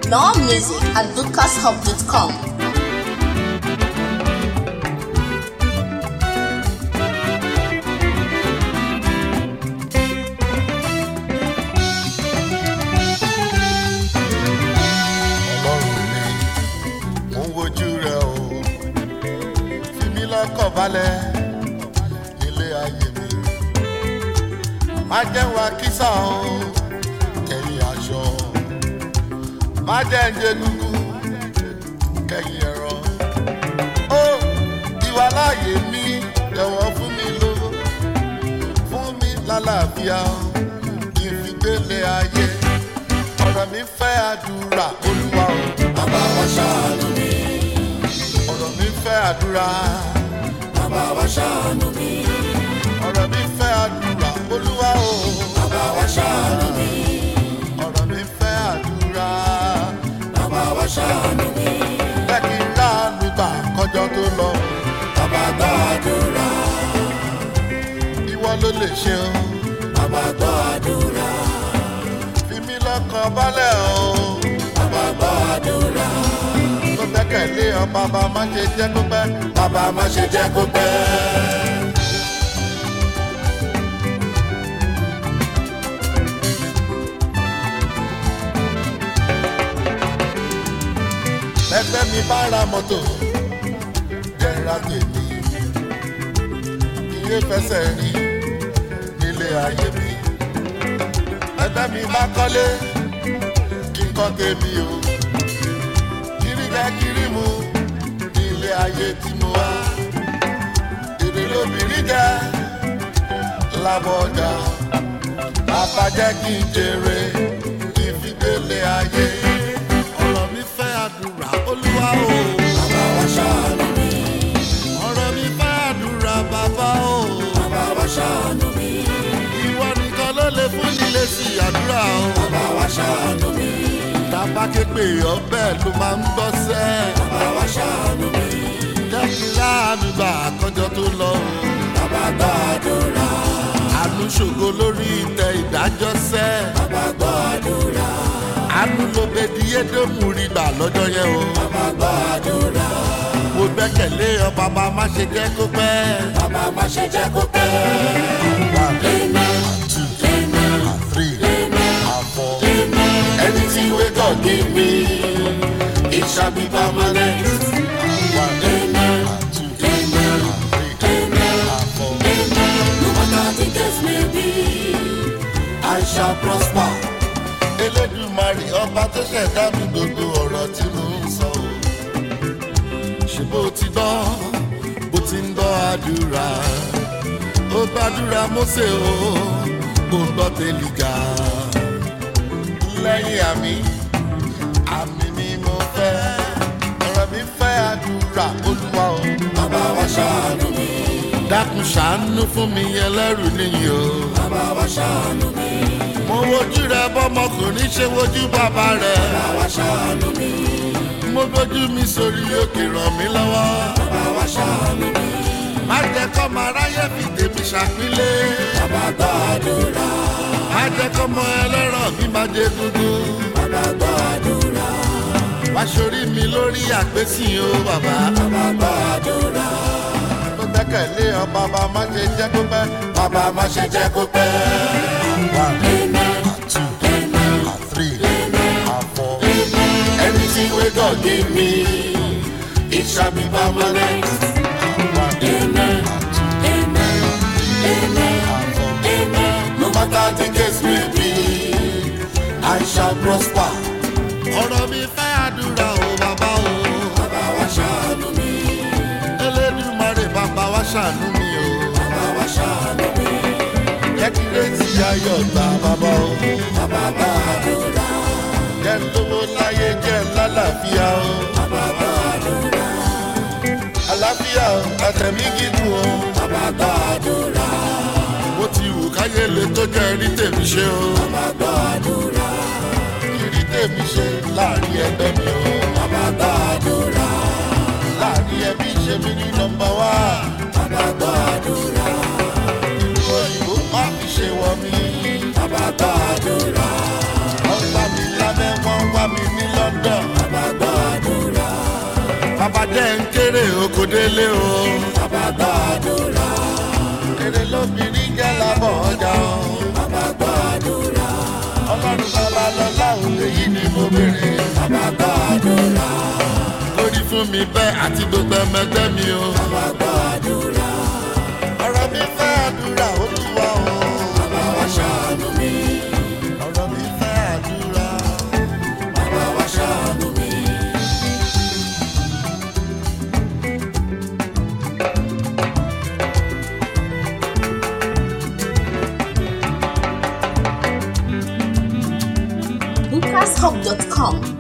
More music at lucashub.com. ọlọ́run mi mo ń wojú rẹ o fi mí lọ́kàn balẹ̀ nílé ayé mi má jẹ́ wá kísà o kẹ́yìn aṣọ má jẹ́ ń jẹ gúgú kẹ́yìn ẹ̀rọ ó ìwà láàyè mi jọ̀wọ́ fún mi lówó fún mi lálàáfíà ìfigbélé ayé ọ̀rọ̀ mi fẹ́ àdúrà olúwa o. bàbá wa ṣàánú mi ọ̀rọ̀ mi fẹ́ àdúrà bàbá wa ṣàánú mi ọ̀rọ̀ mi fẹ́ àdúrà olúwa o. bàbá wa ṣàánú mi ọ̀rọ̀ mi fẹ́ àdúrà bàbá wa ṣàánú mi bẹ́ẹ̀ kí n ráàánú gbà kọjọ́ tó lọ. bàbá gbàdúrà ìwọ ló lè ṣe o bàbá gbàdúrà fi mí lọ́kàn balẹ̀ o. bàbá gbàdúrà tó gbẹ́kẹ̀lé ọ bàbá má ṣe jẹ́ kó pẹ́. bàbá má ṣe jẹ́ kó pẹ́. ẹgbẹ́ mi bá ra mọ́tò jẹ́ra tèmi iye fẹsẹ̀ rí nílé ayé mi ẹgbẹ́ mi bá kọ́lé kí n kọ́ tèmi o kiri jẹ́ kiri mu nílé ayé tí mo wá èrè lóbìnrin jẹ́ lábọ̀ ọjà bàbá jẹ́ kí n jèrè ìfidélé ayé ọ̀rọ̀ mi fẹ́ àdúrà olúwa o. bàbá wa ṣàánú mi ọ̀rọ̀ mi fẹ́ àdúrà bàbá o. bàbá wa ṣàánú mi ìwọ nìkan ló lè fún nílé sí àdúrà o. bàbá wa ṣàánú mi tàbá képe ọbẹ̀ ló máa ń gbọ́ sẹ́. bàbá wa ṣàánú mi jẹ́ kí láàánú gbà àkọ́jọ́ tó lọ o. bàbá gbàdúrà àánú ṣògo lórí ìtẹ́ ìdájọ́ sẹ́. bàbá gbàdúrà àánú ló bẹ di édómù rí gbà lọ́jọ́ yẹn o. bàbá gbàdúrà mo gbẹ́kẹ̀lé ọ bàbá má ṣe jẹ́ kó pẹ́. bàbá má ṣe jẹ́ kó pẹ́. Amen. two Amen. three Amen. four. Amen. Anything we God give me, it shall be permanent. Amen. Amen. Amen. Amen. No matter the case may be, I shall prosper. elédùmarè ọba tó ṣẹ̀dá mi gbogbo ọ̀rọ̀ tí mo ń sọ o. ṣé bó ti gbọ́ bó ti ń gbọ́ àdúrà ó gbàdúrà mósè o kò gbọ́ tẹ̀lìgà. lẹ́yìn àmì àmì ni mo fẹ́ ọ̀rọ̀ mi fẹ́ àdúrà olúwa o. Bàbá wa ṣàánú mi. dákun ṣàánú fún mi ẹlẹ́rù nìyí o. Bàbá wa ṣàánú mi. mo wojú rẹ bọ́mọkùnrin ṣe wojú bàbá rẹ. Bàbá wa ṣàánú mi. mo gbójú mi sórí òkè ràn mí lọ́wọ́. Bàbá wa ṣàánú mi. má jẹ́ kọ́ mọ aráyé fi tèmi ṣàpínlẹ̀. Bàbá gbàdúrà. má jẹ́ kọ́ mọ ẹlẹ́rọ̀ mi má jẹ dúdú. Bàbá gbàdúrà. wá sórí mi lórí àpèsìn o bàbá. Bàbá gbàdúrà. tó gbẹ́kẹ̀lé ọ bàbá má ṣe jẹ́ kó pẹ́. Bàbá má ṣe jẹ́ kó pẹ́. Amen. two Amen. three four. Anything we God give me, it shall be permanent. Amen. Amen. Amen. Amen. No matter the case may be, I shall prosper. ọ̀rọ̀ mi fẹ́ àdúrà o bàbá o. Bàbá wa ṣàánú mi. elédùmarè bàbá wa ṣàánú mi o. Bàbá wa ṣàánú mi. jẹ́ kí létí ayọ̀ gbà bàbá o. Bàbá gbàdúrà. jẹ́ lówó láyé jẹ́ lálàáfíà o. Bàbá gbàdúrà. àlàáfíà o àtẹ̀mí gígùn o. Bàbá gbàdúrà. bó ti wù káyé lè tó jẹ́ rí tèmi ṣe o. Bàbá gbàdúrà. rí tèmi ṣe láàrin ẹgbẹ́ mi o. Bàbá gbàdúrà. láàrin ẹbí ṣe mí ní nọmba wá. Bàbá gbàdúrà. ìlú òyìnbó má fi ṣe wọ mí. bàbá gbàdúrà. wọ́n bá mi lábẹ́ wọ́n wá mi ní london. délé o. bàbá gbàdúrà Èrè lóbìnrin jẹ́ lábọ̀ ọjà o. bàbá gbàdúrà Ọlọ́run bàbá lọ́lá òun èyí ni mo béèrè. bàbá gbàdúrà Lórí fún mi bẹ́ẹ̀ àti gbogbo ẹmẹgbẹ́ mi o. bàbá gbàdúrà Ọ̀rọ̀ mi fẹ́ àdúrà olúwa o. bàbá wa ṣàánú mi Ọ̀rọ̀ mi fẹ́ àdúrà. bàbá wa ṣàánú mi. lucashub.com.